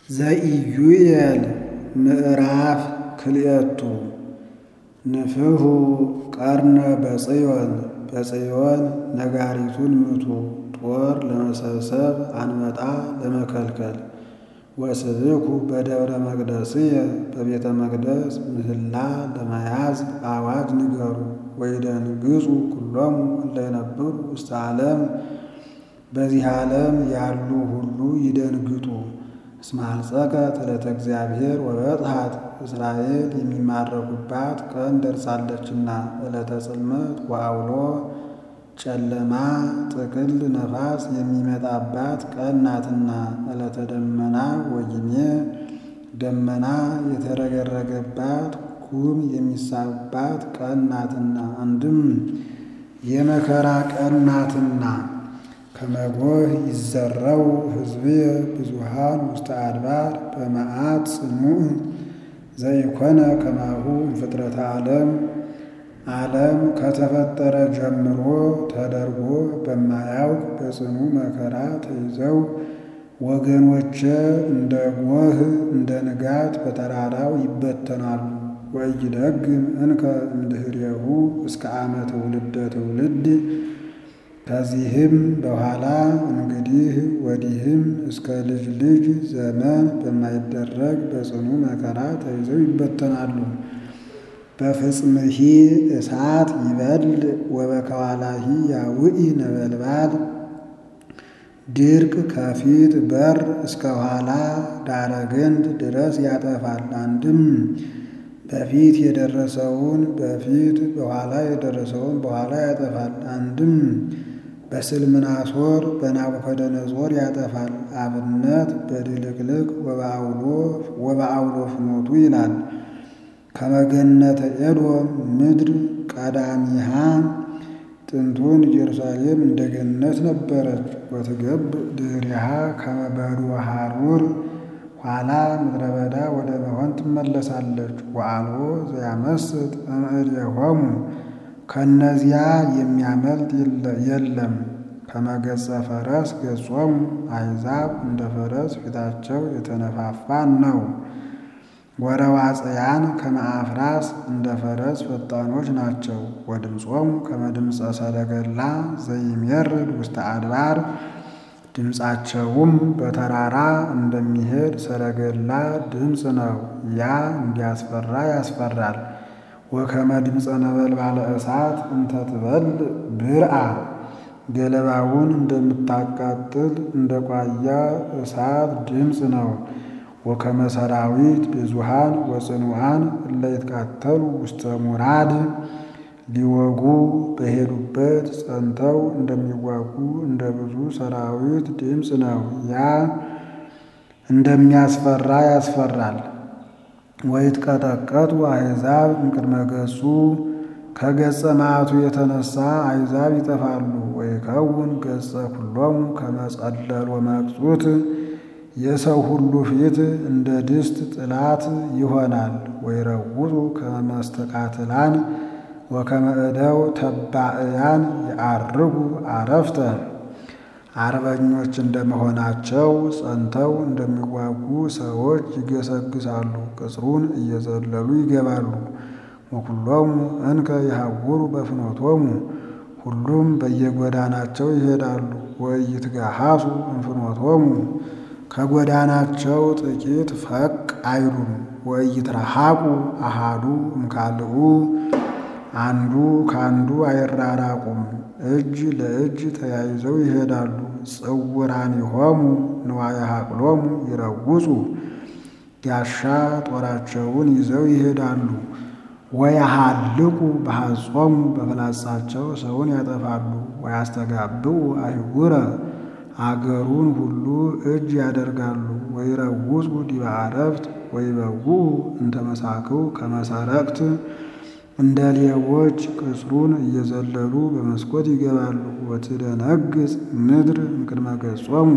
ዘኢዩኤል ምዕራፍ ክልኤቱ ንፍሑ ቀርነ በጽዮን በጽዮን ነጋሪቱን ምቱ ጦር ለመሰብሰብ አንበጣ ለመከልከል ወስብኩ በደብረ መቅደስየ በቤተ መቅደስ ምህላ ለመያዝ አዋጅ ንገሩ ወይደንግጹ ኩሎሙ እለ ይነብሩ ውስተ ዓለም በዚህ ዓለም ያሉ ሁሉ ይደንግጡ። እስመ አልጸቀት ዕለተ እግዚአብሔር ወበጽሐት እስራኤል የሚማረኩባት ቀን ደርሳለችና ዕለተ ጽልመት ወዐውሎ ጨለማ ጥቅል ነፋስ የሚመጣባት ቀን ናትና ዕለተ ደመና ወጊሜ ደመና የተረገረገባት ጉም የሚሳብባት ቀን ናትና አንድም የመከራ ቀን ናትና ከመጎህ ይዘረው ሕዝብየ ብዙሃን ውስተ አድባር በመዓት ጽኑዕ ዘይኮነ ከማሁ እምፍጥረተ ዓለም ዓለም ከተፈጠረ ጀምሮ ተደርጎ በማያውቅ በጽኑ መከራ ተይዘው ወገኖቼ እንደ ጎህ እንደ ንጋት በተራራው ይበተናሉ። ወኢይደግም እንከ እምድኅሬሁ እስከ ዓመ ትውልደ ትውልድ ከዚህም በኋላ እንግዲህ ወዲህም እስከ ልጅ ልጅ ዘመን በማይደረግ በጽኑ መከራ ተይዘው ይበተናሉ። በፍጽምሂ እሳት ይበል ወበከዋላሂ ያውኢ ነበልባል ድርቅ ከፊት በር እስከ ኋላ ዳረ ገንድ ድረስ ያጠፋል። አንድም በፊት የደረሰውን በፊት በኋላ የደረሰውን በኋላ ያጠፋል። አንድም በስልምናሶር በናቡከደነጾር ያጠፋል። አብነት በድልቅልቅ ወበአውሎ ፍኖቱ ይላል። ከመገነተ ኤዶም ምድር ቀዳሚሃ ጥንቱን ኢየሩሳሌም እንደ ገነት ነበረች። ወትገብ ድኅሬሃ ከመ በድወ ሐሩር ኋላ ምድረ በዳ ወደ መሆን ትመለሳለች። ወአልቦ ዘያመስጥ እምእዴሆሙ ከእነዚያ የሚያመልጥ የለም። ከመገጸ ፈረስ ገጾሙ አሕዛብ እንደ ፈረስ ፊታቸው የተነፋፋ ነው። ወረዋጽያን ከመ አፍራስ እንደ ፈረስ ፈጣኖች ናቸው። ወድምፆሙ ከመ ድምፀ ሰረገላ ዘይሜርድ ውስተ አድባር ድምፃቸውም በተራራ እንደሚሄድ ሰረገላ ድምፅ ነው። ያ እንዲያስፈራ ያስፈራል። ወከመ ድምፀ ነበልባለ እሳት እንተ ትበልዕ ብርአ ገለባውን እንደምታቃጥል እንደ ቋያ እሳት ድምፅ ነው። ወከመ ሰራዊት ብዙሃን ወጽኑዓን እለ ይትቃተሉ ውስተ ሙራድ ሊወጉ በሄዱበት ጸንተው እንደሚዋጉ እንደ ብዙ ሰራዊት ድምፅ ነው። ያ እንደሚያስፈራ ያስፈራል። ወይትቀጠቀጡ አሕዛብ እምቅድመ ገጹ ከገጸ መዓቱ የተነሳ አሕዛብ ይጠፋሉ። ወይከውን ገጸ ኩሎሙ ከመ ጸለሎ መቅጹት የሰው ሁሉ ፊት እንደ ድስት ጥላት ይሆናል። ወይረውጡ ከመ መስተቃትላን ወከመ እደው ተባዕያን የዐርጉ አረፍተ አርበኞች እንደመሆናቸው ጸንተው እንደሚዋጉ ሰዎች ይገሰግሳሉ፣ ቅጽሩን እየዘለሉ ይገባሉ። ወኩሎሙ እንከ ይሐውሩ በፍኖቶሙ ሁሉም በየጎዳናቸው ይሄዳሉ። ወኢይትጋሃሱ እምፍኖቶሙ ከጎዳናቸው ጥቂት ፈቅ አይሉም። ወኢይትረሐቁ አሃዱ እምካልኡ አንዱ ካንዱ አይራራቁም። እጅ ለእጅ ተያይዘው ይሄዳሉ። ጽውራኒሆሙ ንዋየ ሐቅሎሙ ይረውጹ ጋሻ ጦራቸውን ይዘው ይሄዳሉ። ወያሃልቁ በሐጾሙ በፍላጻቸው ሰውን ያጠፋሉ። ወያስተጋብኡ አይጉረ አገሩን ሁሉ እጅ ያደርጋሉ። ወይረውጹ ዲበ አረፍት ወይበውኡ እንተ መሳክው ከመሰረቅት እንደ ሌቦች ቅጽሩን እየዘለሉ በመስኮት ይገባሉ። ወትደነግጽ ምድር እምቅድመ ገጾሙ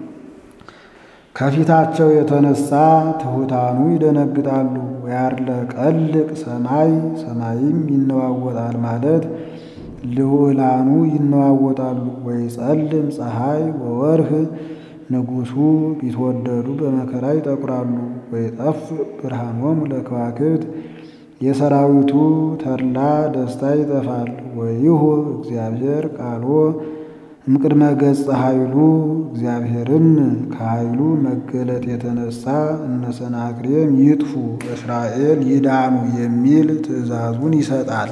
ከፊታቸው የተነሳ ትሑታኑ ይደነግጣሉ። ወያርለቀልቅ ሰማይ ሰማይም ይነዋወጣል ማለት ልዑላኑ ይነዋወጣሉ። ወይጸልም ፀሐይ ወወርህ ንጉሡ ቢትወደዱ በመከራ ይጠቁራሉ። ወይጠፍ ብርሃኖሙ ለከዋክብት የሰራዊቱ ተድላ ደስታ ይጠፋል። ወይሁ እግዚአብሔር ቃሎ እምቅድመ ገጸ ኃይሉ እግዚአብሔርም ከኃይሉ መገለጥ የተነሳ እነ ሰናክሬም ይጥፉ እስራኤል ይዳኑ የሚል ትእዛዙን ይሰጣል።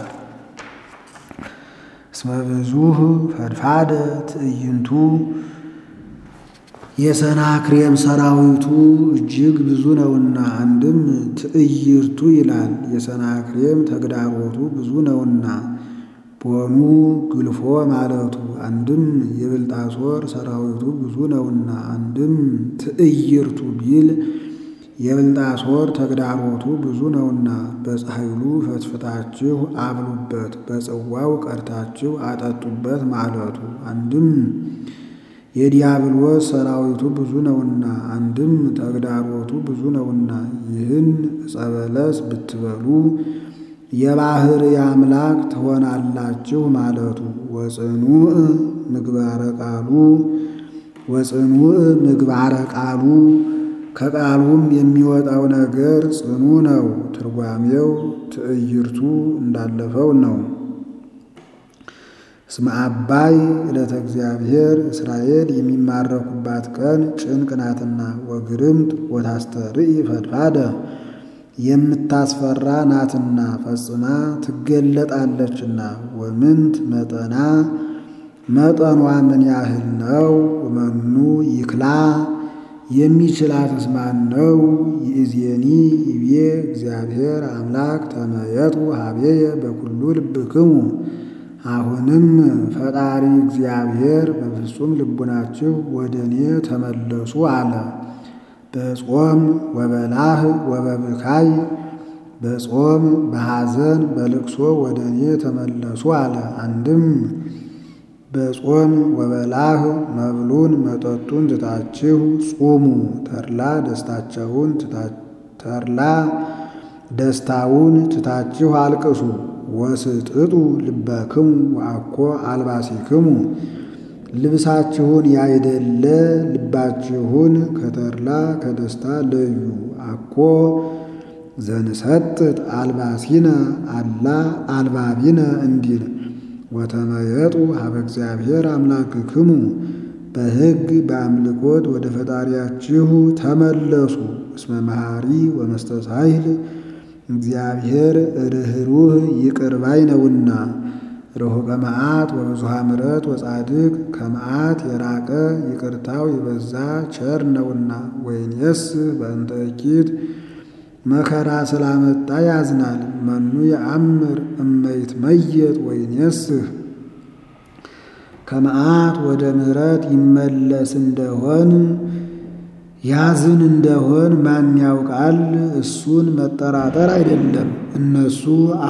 እስመ ብዙኅ ፈድፋደ ትዕይንቱ የሰናክሬም ሰራዊቱ እጅግ ብዙ ነውና፣ አንድም ትዕይርቱ ይላል። የሰናክሬም ተግዳሮቱ ብዙ ነውና ቦኑ ግልፎ ማለቱ አንድም የብልጣሶር ሰራዊቱ ብዙ ነውና፣ አንድም ትዕይርቱ ቢል የብልጣሶር ተግዳሮቱ ብዙ ነውና በፀሐይሉ ፈትፍታችሁ አብሉበት፣ በጽዋው ቀድታችሁ አጠጡበት ማለቱ አንድም የዲያብሎስ ሰራዊቱ ብዙ ነውና፣ አንድም ተግዳሮቱ ብዙ ነውና ይህን ዕፀ በለስ ብትበሉ የባሕርይ አምላክ ትሆናላችሁ ማለቱ ወጽኑዕ ምግባረ ቃሉ ወጽኑዕ ምግባረ ቃሉ ከቃሉም የሚወጣው ነገር ጽኑ ነው። ትርጓሜው ትዕይርቱ እንዳለፈው ነው። እስመ አባይ ዕለተ እግዚአብሔር እስራኤል የሚማረኩባት ቀን ጭንቅ ናትና ወግርምት ወታስተርኢ ፈድፋደ የምታስፈራ ናትና ፈጽማ ትገለጣለችና። ወምንት መጠና መጠኗ ምን ያህል ነው? ወመኑ ይክላ የሚችላትስ ማን ነው? ይእዜኒ ይቤ እግዚአብሔር አምላክ ተመየጡ ሀቤየ በኩሉ ልብክሙ። አሁንም ፈጣሪ እግዚአብሔር በፍጹም ልቡናችሁ ወደ እኔ ተመለሱ አለ። በጾም ወበላህ ወበብካይ በጾም በሐዘን በልቅሶ ወደ እኔ ተመለሱ አለ። አንድም በጾም ወበላህ መብሉን መጠጡን ትታችሁ ጹሙ፣ ተድላ ደስታቸውን ተድላ ደስታውን ትታችሁ አልቅሱ። ወስጥጡ ልበክሙ ወአኮ አልባሲክሙ ልብሳችሁን ያይደለ ልባችሁን ከተድላ ከደስታ ለዩ። አኮ ዘንሰጥጥ አልባሲነ አላ አልባቢነ እንዲል ወተመየጡ ሀበ እግዚአብሔር አምላክክሙ በሕግ በአምልኮት ወደ ፈጣሪያችሁ ተመለሱ። እስመ መሐሪ ወመስተሳሂል እግዚአብሔር ርኅሩህ ይቅር ባይ ነውና ርሑቀ መዓት ወብዙኃ ምሕረት ወጻድቅ ከመዓት የራቀ ይቅርታው የበዛ ቸር ነውና። ወይንየስ በእንተ እኪት መከራ ስላመጣ ያዝናል። መኑ የአምር እመይትመየጥ ወይንየስህ ከመዓት ወደ ምሕረት ይመለስ እንደሆን ያዝን እንደሆን ማን ያውቃል? እሱን መጠራጠር አይደለም፣ እነሱ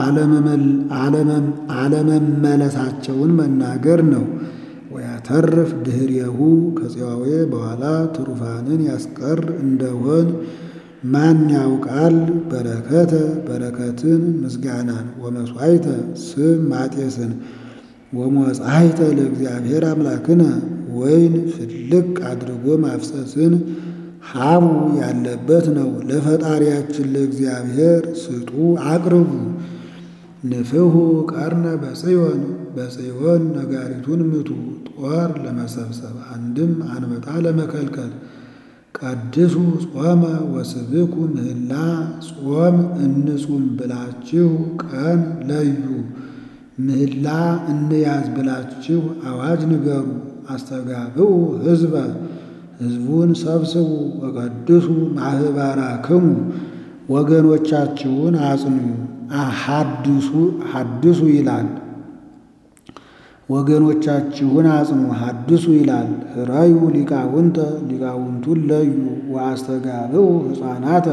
አለመመለሳቸውን መናገር ነው። ወያተርፍ ድኅሬሁ ከጽዋዌ በኋላ ትሩፋንን ያስቀር እንደሆን ማን ያውቃል? በረከተ በረከትን ምስጋናን ወመሥዋዕተ ስም ማጤስን ወመጻሕይተ ለእግዚአብሔር አምላክነ ወይን ፍልቅ አድርጎ ማፍሰስን ሀቡ ያለበት ነው። ለፈጣሪያችን ለእግዚአብሔር ስጡ አቅርቡ። ንፍሑ ቀርነ በጽዮን በጽዮን ነጋሪቱን ምቱ፣ ጦር ለመሰብሰብ አንድም አንበጣ ለመከልከል። ቀድሱ ጾመ ወስብኩ ምህላ ጾም እንጹም ብላችሁ ቀን ለዩ። ምህላ እንያዝ ብላችሁ አዋጅ ንገሩ። አስተጋብኡ ሕዝበ ሕዝቡን ሰብስቡ። ወቀድሱ ማኅበራክሙ ወገኖቻችሁን አጽኑ። ሐድሱ ሐድሱ ይላል ወገኖቻችሁን አጽኑ ሐድሱ ይላል። ህራዩ ሊቃውንተ ሊቃውንቱን ለዩ። ወአስተጋብኡ ሕፃናተ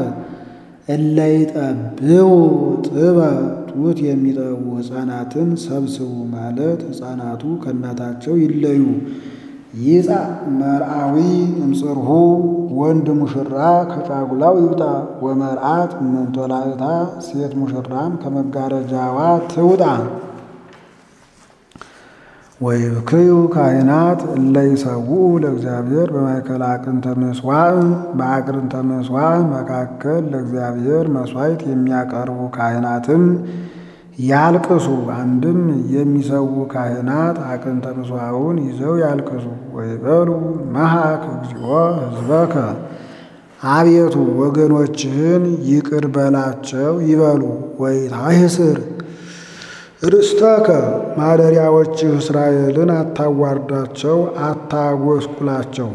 እለይጠብው ጥበ ጡት የሚጠቡ ሕፃናትን ሰብስቡ ማለት ሕፃናቱ ከእናታቸው ይለዩ። ይጻ መርአዊ እምጽርሁ ወንድ ሙሽራ ከጫጉላው ይውጣ። ወመርአት እምንጦላዕታ ሴት ሙሽራም ከመጋረጃዋ ትውጣ። ወይብክዩ ካህናት እለ ይሰውኡ ለእግዚአብሔር በማእከለ አቅርንተ ምሥዋዕ በአቅርንተ ምሥዋዕ መካከል ለእግዚአብሔር መሥዋዕት የሚያቀርቡ ካህናትም ያልቅሱ። አንድም የሚሰዉ ካህናት አቅርንተ ምሥዋዕውን ይዘው ያልቅሱ። ወይበሉ መሐክ እግዚኦ ሕዝበከ አቤቱ ወገኖችህን ይቅር በላቸው ይበሉ። ወይታሕስር ርስተከ ማደሪያዎችህ እስራኤልን አታዋርዳቸው፣ አታጎስቁላቸው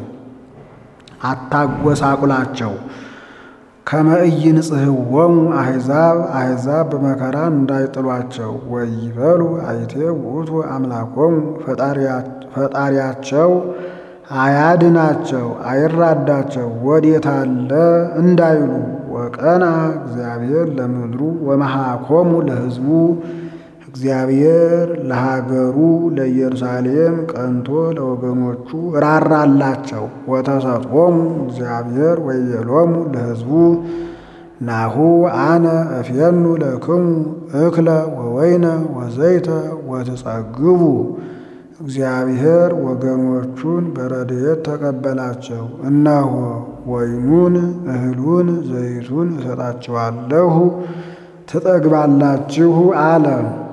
አታጎሳቁላቸው። ከመ ኢይንጽሕዎሙ አሕዛብ አሕዛብ በመከራ እንዳይጥሏቸው። ወይበሉ አይቴ ውእቱ አምላኮሙ ፈጣሪያቸው አያድናቸው አይራዳቸው ወዴት አለ እንዳይሉ። ወቀና እግዚአብሔር ለምድሩ ወመሐኮሙ ለሕዝቡ እግዚአብሔር ለሀገሩ ለኢየሩሳሌም ቀንቶ ለወገኖቹ ራራላቸው። ወተሰጦሙ እግዚአብሔር ወይቤሎሙ ለሕዝቡ ናሁ አነ እፌኑ ለክሙ እክለ ወወይነ ወዘይተ ወትጸግቡ። እግዚአብሔር ወገኖቹን በረድኤት ተቀበላቸው። እነሆ ወይኑን እህሉን ዘይቱን እሰጣችኋለሁ ትጠግባላችሁ አለ።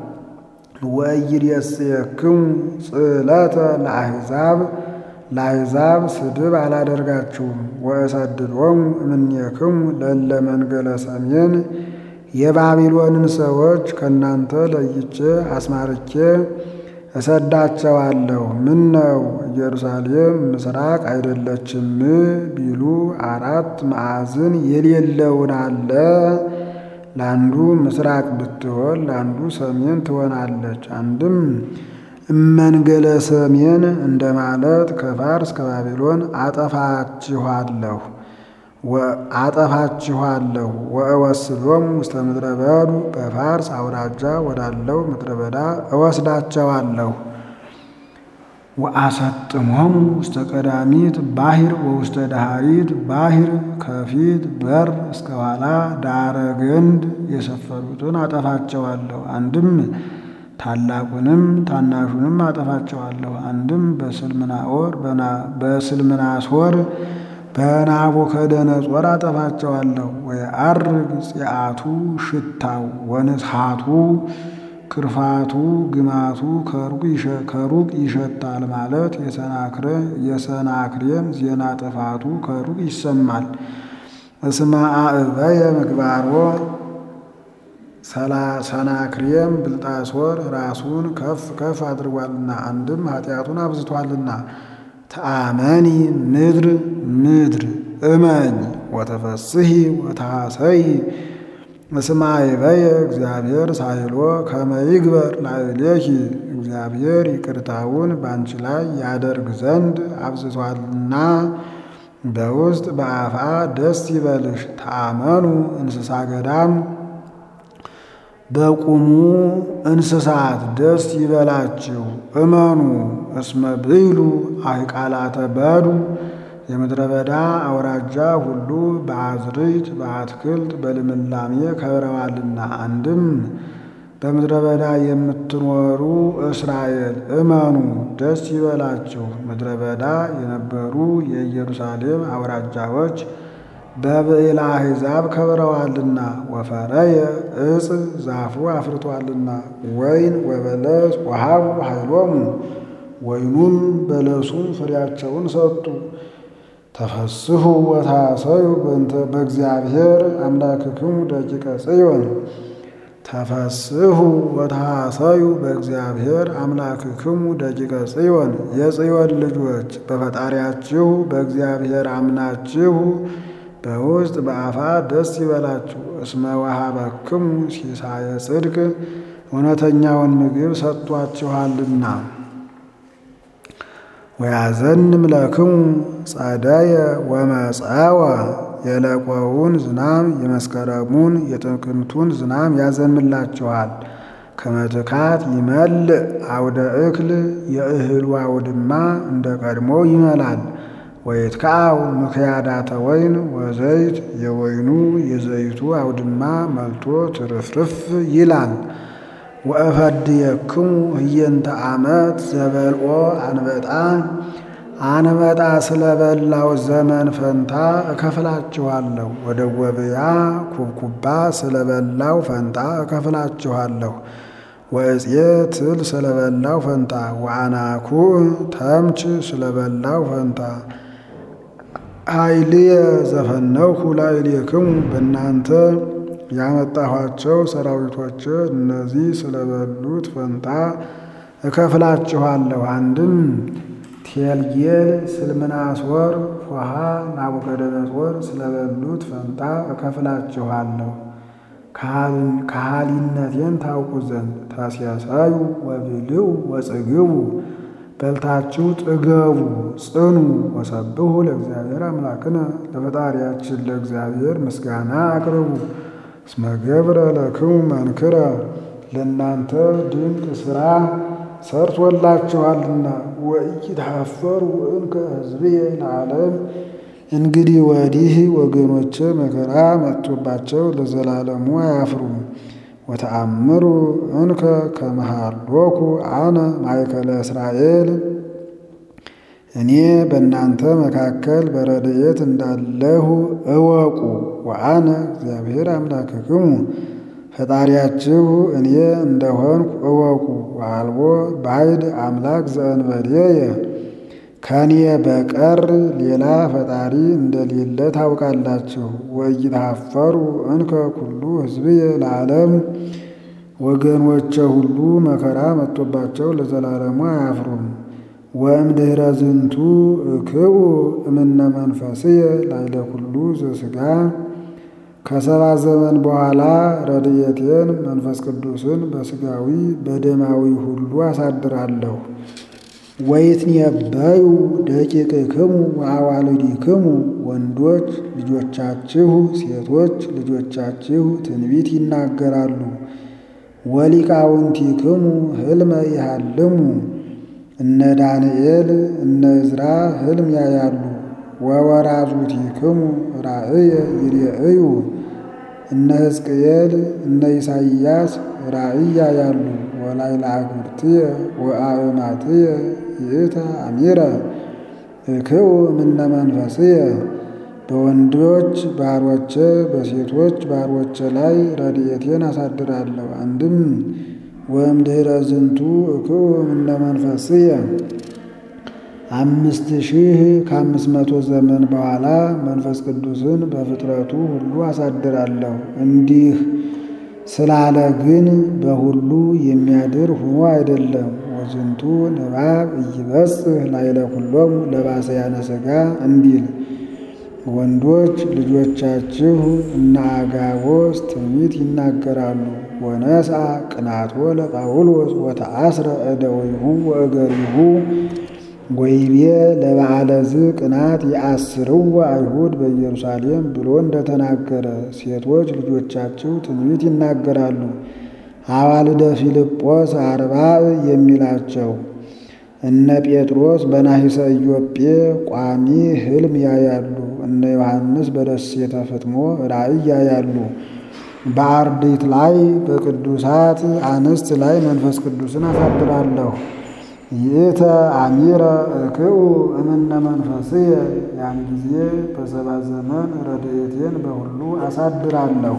ወኢይሬስየክሙ ጽዕለተ ለአሕዛብ ለአሕዛብ ስድብ አላደርጋችሁም። ወእሰድዶሙ እምኔክሙ ለእለ መንገለ ሰሜን የባቢሎንን ሰዎች ከእናንተ ለይቼ አስማርኬ እሰዳቸዋለሁ። ምን ነው ኢየሩሳሌም ምስራቅ አይደለችም ቢሉ አራት ማዕዝን የሌለውን አለ ለአንዱ ምስራቅ ብትሆን ለአንዱ ሰሜን ትሆናለች። አንድም እመንገለ ሰሜን እንደማለት ከፋርስ ከባቢሎን አጠፋችኋለሁ አጠፋችኋለሁ ወእወስዶሙ ውስተ ምድረ በዱ በፋርስ አውራጃ ወዳለው ምድረ በዳ እወስዳቸዋለሁ። ወአሰጥሞሙ ውስተ ቀዳሚት ባሕር ወውስተ ዳሃሪት ባሕር ከፊት በር እስከ ኋላ ዳረ ገንድ የሰፈሩትን አጠፋቸዋለሁ። አንድም ታላቁንም ታናሹንም አጠፋቸዋለሁ። አንድም በስልምናኦር በስልምናሶር በናቡከደነጾር አጠፋቸዋለሁ። ወየዐርግ ጽአቱ ሽታው ወንስሐቱ ክርፋቱ ግማቱ ከሩቅ ይሸታል ማለት የሰናክሬም ዜና ጥፋቱ ከሩቅ ይሰማል። እስመ አዕበየ ምግባሮ ሰናክሬም ብልጣሶር ራሱን ከፍ ከፍ አድርጓልና አንድም ኃጢአቱን አብዝቷልና። ተአመኒ ምድር ምድር እመኝ ወተፈስሒ ወታሰይ እስመ አዕበየ እግዚአብሔር ሳይሎ ከመ ይግበር ላዕሌኪ እግዚአብሔር ይቅርታውን ባንቺ ላይ ያደርግ ዘንድ አብዝቷልና በውስጥ በአፋ ደስ ይበልሽ። ተአመኑ እንስሳ ገዳም በቁሙ እንስሳት ደስ ይበላችሁ እመኑ። እስመ ብይሉ አሕቃላተ በዱ የምድረ በዳ አውራጃ ሁሉ በአዝርዕት በአትክልት በልምላሜ ከብረዋልና። አንድም በምድረ በዳ የምትኖሩ እስራኤል እመኑ ደስ ይበላችሁ። ምድረ በዳ የነበሩ የኢየሩሳሌም አውራጃዎች በብዕለ አሕዛብ ከብረዋልና። ወፈረየ ዕፅ ዛፉ አፍርቷልና። ወይን ወበለስ ወሀቡ ኃይሎሙ ወይኑም በለሱም ፍሬያቸውን ሰጡ። ተፈስሑ ወታሰዩ በእንተ በእግዚአብሔር አምላክክሙ ደቂቀ ጽዮን ተፈስሑ ወታሰዩ በእግዚአብሔር አምላክክሙ ደቂቀ ጽዮን የጽዮን ልጆች በፈጣሪያችሁ በእግዚአብሔር አምናችሁ በውስጥ በአፋ ደስ ይበላችሁ። እስመ ወሀበክሙ ሲሳየ ጽድቅ እውነተኛውን ምግብ ሰጥቷችኋልና። ወያዘንም ለክሙ ጸደየ ወመጸወ የለቆውን ዝናም የመስከረሙን የጥቅምቱን ዝናም ያዘንምላችኋል። ከመትካት ይመልእ አውደ እክል የእህሉ አውድማ እንደ ቀድሞ ይመላል። ወይትከዐው ምክያዳተ ወይን ወዘይት የወይኑ የዘይቱ አውድማ መልቶ ትርፍርፍ ይላል። ወእፈድየክሙ ህየንተ ዓመት ዘበልኦ አንበጣ አንበጣ ስለበላው ዘመን ፈንታ እከፍላችኋለሁ። ወደ ወብያ ኩብኩባ ስለበላው ፈንታ እከፍላችኋለሁ። ወእፄ ትል ስለበላው ፈንታ ወአናኩዕ ተምች ስለበላው ፈንታ ኃይልየ ዘፈነውኩ ላዕሌክሙ በእናንተ ያመጣኋቸው ሰራዊቶች እነዚህ ስለበሉት ፈንታ እከፍላችኋለሁ። አንድም ቴልጌል፣ ስልምናሶር፣ ፎሃ፣ ናቡከደነጾር ስለበሉት ፈንታ እከፍላችኋለሁ። ከሃሊነቴን ታውቁ ዘንድ ተሴሰዩ ወብልዑ ወጽግቡ በልታችሁ ጥገቡ ጽኑ። ወሰብሑ ለእግዚአብሔር አምላክነ ለፈጣሪያችን ለእግዚአብሔር ምስጋና አቅርቡ። እስመ ገብረ ለክሙ መንክረ ለእናንተ ድንቅ ሥራ ሰርቶላችኋልና። ወኢይትሐፈሩ እንከ ሕዝብየ ለዓለም እንግዲህ ወዲህ ወገኖቼ መከራ መጥቶባቸው ለዘላለሙ አያፍሩም። ወተአምሩ እንከ ከመሃሎኩ አነ ማእከለ እስራኤል እኔ በእናንተ መካከል በረድኤት እንዳለሁ እወቁ። ወአነ እግዚአብሔር አምላክክሙ ፈጣሪያችሁ እኔ እንደሆንኩ እወቁ። ወአልቦ ባዕድ አምላክ ዘእንበሌየ ከኔ በቀር ሌላ ፈጣሪ እንደሌለ ታውቃላችሁ። ወኢይትሐፈሩ እንከ ኩሉ ሕዝብየ ለዓለም ወገኖቼ ሁሉ መከራ መጥቶባቸው ለዘላለሙ አያፍሩም። ወእምድኅረ ዝንቱ እክኡ እምነ መንፈስየ ላዕለ ኩሉ ዘሥጋ ከሰባ ዘመን በኋላ ረድኤቴን መንፈስ ቅዱስን በሥጋዊ በደማዊ ሁሉ አሳድራለሁ። ወይትነበዩ ደቂቅክሙ ወአዋልዲክሙ ወንዶች ልጆቻችሁ ሴቶች ልጆቻችሁ ትንቢት ይናገራሉ። ወሊቃውንቲክሙ ሕልመ ይሃልሙ እነ ዳንኤል እነ ዕዝራ ሕልም ያያሉ። ወወራዙቲክሙ ራእየ ይሬእዩ እነ ሕዝቅኤል እነ ኢሳይያስ ራእይ ያያሉ። ወላዕለ አግብርትየ ወአእማትየ ይእተ አሚረ እክኡ እምነ መንፈስየ በወንዶች ባሮቼ በሴቶች ባሮቼ ላይ ረድኤቴን አሳድራለሁ። አንድም ወእምድኅረ ዝንቱ እክኡ እምነ መንፈስየ አምስት ሺህ ከአምስት መቶ ዘመን በኋላ መንፈስ ቅዱስን በፍጥረቱ ሁሉ አሳድራለሁ። እንዲህ ስላለ ግን በሁሉ የሚያድር ሆኖ አይደለም። ወዝንቱ ንባብ ኢይበጽሕ ላዕለ ኩሎሙ ለባሰያነ ሥጋ እንዲል ወንዶች ልጆቻችሁ እነ አጋቦስ ትንቢት ይናገራሉ። ወነስአ ቅናቶ ለጳውሎስ ወተአስረ እደዊሁ ወእገሪሁ ወይቤ ለበዓለ ዝ ቅናት የአስርው አይሁድ በኢየሩሳሌም ብሎ እንደተናገረ ሴቶች ልጆቻችሁ ትንቢት ይናገራሉ። አዋልደ ፊልጶስ አርባዕ የሚላቸው እነ ጴጥሮስ በናሂሰ ኢዮጴ ቋሚ ሕልም ያያሉ። እነ ዮሐንስ በደሴተ ፍጥሞ ራእይ ያያሉ። በአርድእት ላይ በቅዱሳት አንስት ላይ መንፈስ ቅዱስን አሳድራለሁ። ይእተ አሚረ እክኡ እምነ መንፈስየ ያን ጊዜ በሰባ ዘመን ረድኤቴን በሁሉ አሳድራለሁ።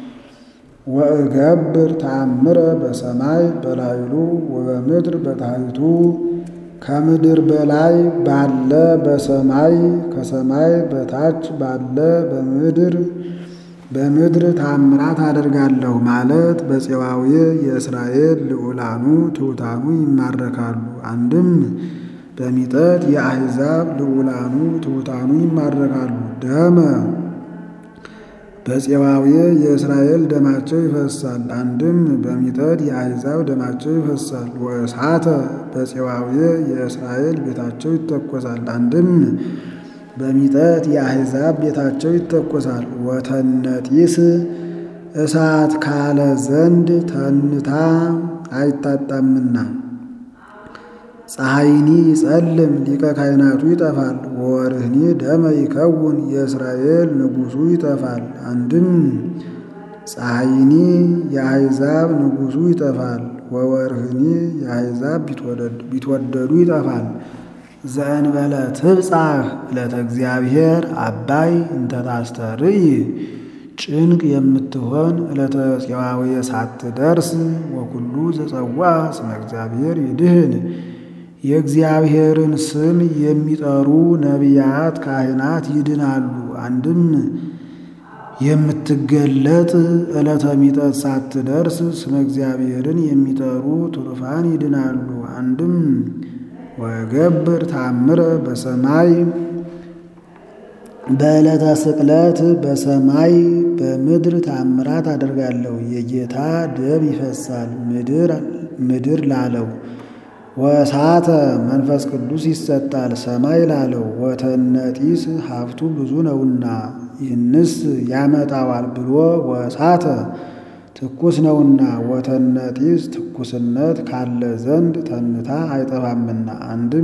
ወእገብር ተአምረ በሰማይ በላይሉ ወበምድር በታሕቱ ከምድር በላይ ባለ በሰማይ ከሰማይ በታች ባለ በምድር በምድር ታምራት አደርጋለሁ ማለት በፄዋዌ የእስራኤል ልዑላኑ ትሑታኑ ይማረካሉ። አንድም በሚጠት የአሕዛብ ልዑላኑ ትሑታኑ ይማረካሉ። ደመ በፄዋዌ የእስራኤል ደማቸው ይፈሳል። አንድም በሚጠት የአሕዛብ ደማቸው ይፈሳል። ወእሳተ በፄዋዌ የእስራኤል ቤታቸው ይተኮሳል። አንድም በሚጠት የአሕዛብ ቤታቸው ይተኮሳል። ወተነጢስ እሳት ካለ ዘንድ ተንታ አይታጣምና ፀሐይኒ ይጸልም ሊቀ ካህናቱ ይጠፋል። ወወርህኒ ደመ ይከውን የእስራኤል ንጉሡ ይጠፋል። አንድም ፀሐይኒ የአሕዛብ ንጉሡ ይጠፋል። ወወርህኒ የአሕዛብ ቢትወደዱ ይጠፋል። ዘእንበለ ትብጻሕ ዕለተ እግዚአብሔር አባይ እንተ ታስተርእይ ጭንቅ የምትሆን ዕለተ ጽዋዌ ሳትደርስ ወኩሉ ዘጸዋ ስመ እግዚአብሔር ይድህን የእግዚአብሔርን ስም የሚጠሩ ነቢያት ካህናት ይድናሉ። አንድም የምትገለጥ ዕለተ ሚጠት ሳትደርስ ስመ እግዚአብሔርን የሚጠሩ ትሩፋን ይድናሉ። አንድም ወገብር ታምረ በሰማይ በዕለተ ስቅለት በሰማይ በምድር ታምራት አደርጋለሁ። የጌታ ደም ይፈሳል ምድር ላለው ወእሳተ መንፈስ ቅዱስ ይሰጣል ሰማይ ላለው ወተነጢስ ሀብቱ ብዙ ነውና ይህንስ ያመጣዋል ብሎ ወእሳተ ትኩስ ነውና ወተነጢስ ትኩስነት ካለ ዘንድ ተንታ አይጠፋምና አንድም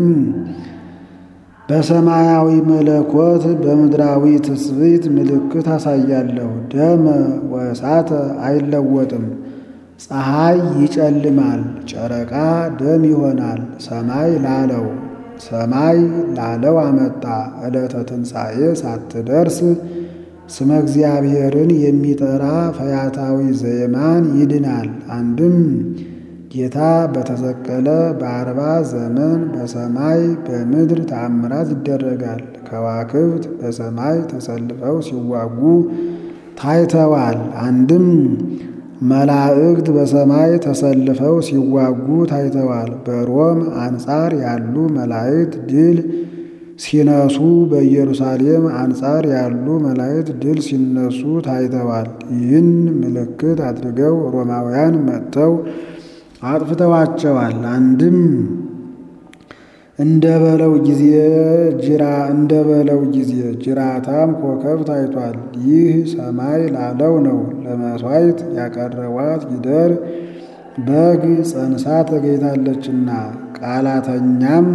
በሰማያዊ መለኮት በምድራዊ ትስብእት ምልክት አሳያለሁ። ደመ ወእሳተ አይለወጥም። ፀሐይ ይጨልማል፣ ጨረቃ ደም ይሆናል። ሰማይ ላለው ሰማይ ላለው አመጣ። ዕለተ ትንሣኤ ሳትደርስ ስመ እግዚአብሔርን የሚጠራ ፈያታዊ ዘየማን ይድናል። አንድም ጌታ በተሰቀለ በአርባ ዘመን በሰማይ በምድር ተአምራት ይደረጋል። ከዋክብት በሰማይ ተሰልፈው ሲዋጉ ታይተዋል። አንድም መላእክት በሰማይ ተሰልፈው ሲዋጉ ታይተዋል። በሮም አንጻር ያሉ መላእክት ድል ሲነሱ፣ በኢየሩሳሌም አንጻር ያሉ መላእክት ድል ሲነሱ ታይተዋል። ይህን ምልክት አድርገው ሮማውያን መጥተው አጥፍተዋቸዋል። አንድም እንደ በለው ጊዜ ጅራ እንደ በለው ጊዜ ጅራታም ኮከብ ታይቷል። ይህ ሰማይ ላለው ነው። ለመሥዋዕት ያቀረቧት ጊደር በግ ጸንሳ ተገኝታለችና ቃላተኛም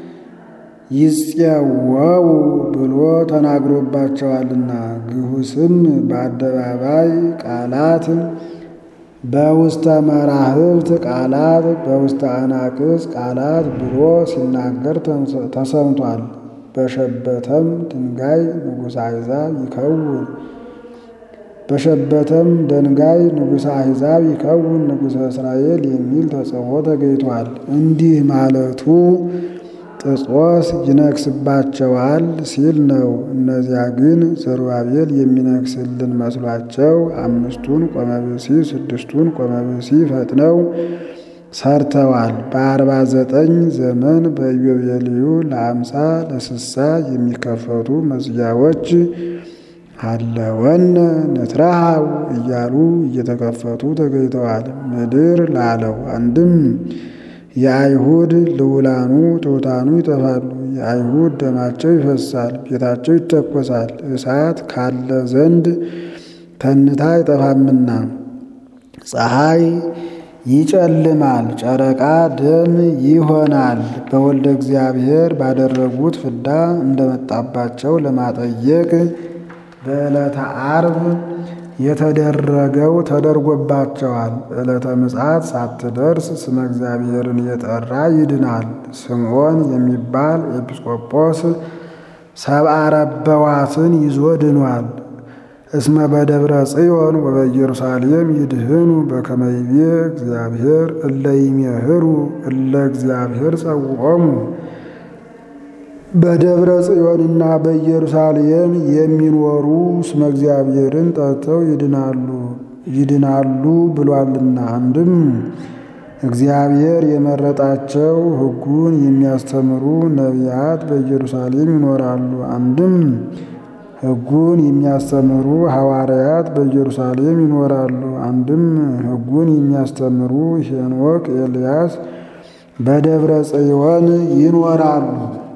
ይጽየወው ብሎ ተናግሮባቸዋልና ግሁስም በአደባባይ ቃላት በውስተ መራህብት ቃላት በውስተ አናቅጽ ቃላት ብሎ ሲናገር ተሰምቷል። በሸበተም ድንጋይ ንጉሠ አሕዛብ ይከውን በሸበተም ድንጋይ ንጉሠ አሕዛብ ይከውን ንጉሠ እስራኤል የሚል ተጽፎ ተገኝቷል። እንዲህ ማለቱ ጥጾስ ይነግስባቸዋል ሲል ነው። እነዚያ ግን ዘሩባቤል የሚነግስልን መስሏቸው አምስቱን ቆመብሲ ስድስቱን ቆመብሲ ፈጥነው ሰርተዋል። በአርባ ዘጠኝ ዘመን በኢዮቤልዩ ለአምሳ ለስሳ የሚከፈቱ መዝጊያዎች አለወነ ንትረሃው እያሉ እየተከፈቱ ተገኝተዋል። ምድር ላለው አንድም የአይሁድ ልውላኑ ትሑታኑ ይጠፋሉ። የአይሁድ ደማቸው ይፈሳል፣ ቤታቸው ይተኮሳል። እሳት ካለ ዘንድ ተንታ አይጠፋምና ፀሐይ ይጨልማል፣ ጨረቃ ደም ይሆናል። በወልደ እግዚአብሔር ባደረጉት ፍዳ እንደመጣባቸው ለማጠየቅ በዕለተ ዓርብ የተደረገው ተደርጎባቸዋል። ዕለተ ምጽአት ሳትደርስ ስመ እግዚአብሔርን የጠራ ይድናል። ስምዖን የሚባል ኤጲስቆጶስ ሰብአ ረበዋትን ይዞ ድኗል። እስመ በደብረ ጽዮን ወበኢየሩሳሌም ይድህኑ በከመ ይቤ እግዚአብሔር እለ ይሜህሩ እለ እግዚአብሔር ጸውዖሙ በደብረ ጽዮንና በኢየሩሳሌም የሚኖሩ ስመ እግዚአብሔርን ጠርተው ይድናሉ ይድናሉ ብሏልና። አንድም እግዚአብሔር የመረጣቸው ሕጉን የሚያስተምሩ ነቢያት በኢየሩሳሌም ይኖራሉ። አንድም ሕጉን የሚያስተምሩ ሐዋርያት በኢየሩሳሌም ይኖራሉ። አንድም ሕጉን የሚያስተምሩ ሄኖክ፣ ኤልያስ በደብረ ጽዮን ይኖራሉ።